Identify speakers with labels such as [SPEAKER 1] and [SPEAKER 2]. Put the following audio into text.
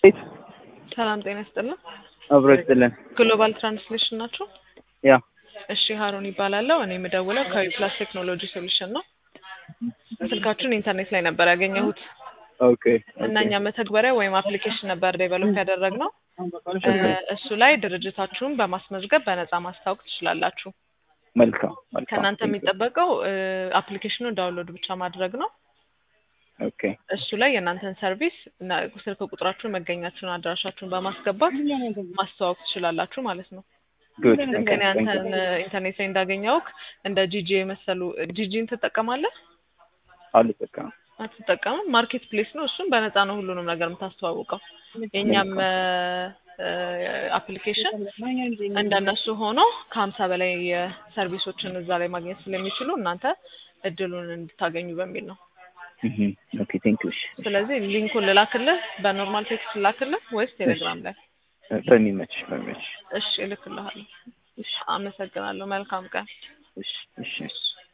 [SPEAKER 1] ቤት
[SPEAKER 2] ሰላም ጤና ይስጥልን።
[SPEAKER 1] አብሮ ይስጥልን።
[SPEAKER 2] ግሎባል ትራንስሌሽን ናቸው?
[SPEAKER 1] ያ
[SPEAKER 2] እሺ ሀሩን ይባላለሁ። እኔ የምደውለው ከዊፕላስ ቴክኖሎጂ ሶሉሽን ነው። ስልካችሁን ኢንተርኔት ላይ ነበር ያገኘሁት
[SPEAKER 1] ኦኬ
[SPEAKER 2] እና እኛ መተግበሪያ ወይም አፕሊኬሽን ነበር ዴቨሎፕ ያደረግነው። እሱ ላይ ድርጅታችሁን በማስመዝገብ በነፃ ማስታወቅ ትችላላችሁ።
[SPEAKER 1] መልካም መልካም።
[SPEAKER 2] ከእናንተ የሚጠበቀው አፕሊኬሽኑን ዳውንሎድ ብቻ ማድረግ ነው።
[SPEAKER 1] ኦኬ
[SPEAKER 2] እሱ ላይ የእናንተን ሰርቪስ እና ስልክ ቁጥራችሁን፣ መገኛችሁን፣ አድራሻችሁን በማስገባት ማስተዋወቅ ትችላላችሁ ማለት ነው።
[SPEAKER 1] ጉድ
[SPEAKER 2] ልክ እኔ አንተን ኢንተርኔት ላይ እንዳገኘውክ እንደ ጂጂ የመሰሉ ጂጂን ትጠቀማለህ?
[SPEAKER 1] አልጠቀምም።
[SPEAKER 2] አትጠቀምም? ማርኬት ፕሌስ ነው። እሱም በነፃ ነው ሁሉንም ነገር የምታስተዋውቀው። የእኛም አፕሊኬሽን እንደነሱ ሆኖ ከሀምሳ በላይ ሰርቪሶችን እዛ ላይ ማግኘት ስለሚችሉ እናንተ እድሉን እንድታገኙ በሚል ነው።
[SPEAKER 1] ኦኬ ቴንክ ዩ።
[SPEAKER 2] ስለዚህ ሊንኩን ልላክልህ፣ በኖርማል ቴክስት ልላክልህ ወይስ ቴሌግራም ላይ?
[SPEAKER 1] በሚመች በሚመች።
[SPEAKER 2] እሺ እልክልሃለሁ።
[SPEAKER 1] እሺ
[SPEAKER 2] አመሰግናለሁ። መልካም ቀን።
[SPEAKER 1] እሺ እሺ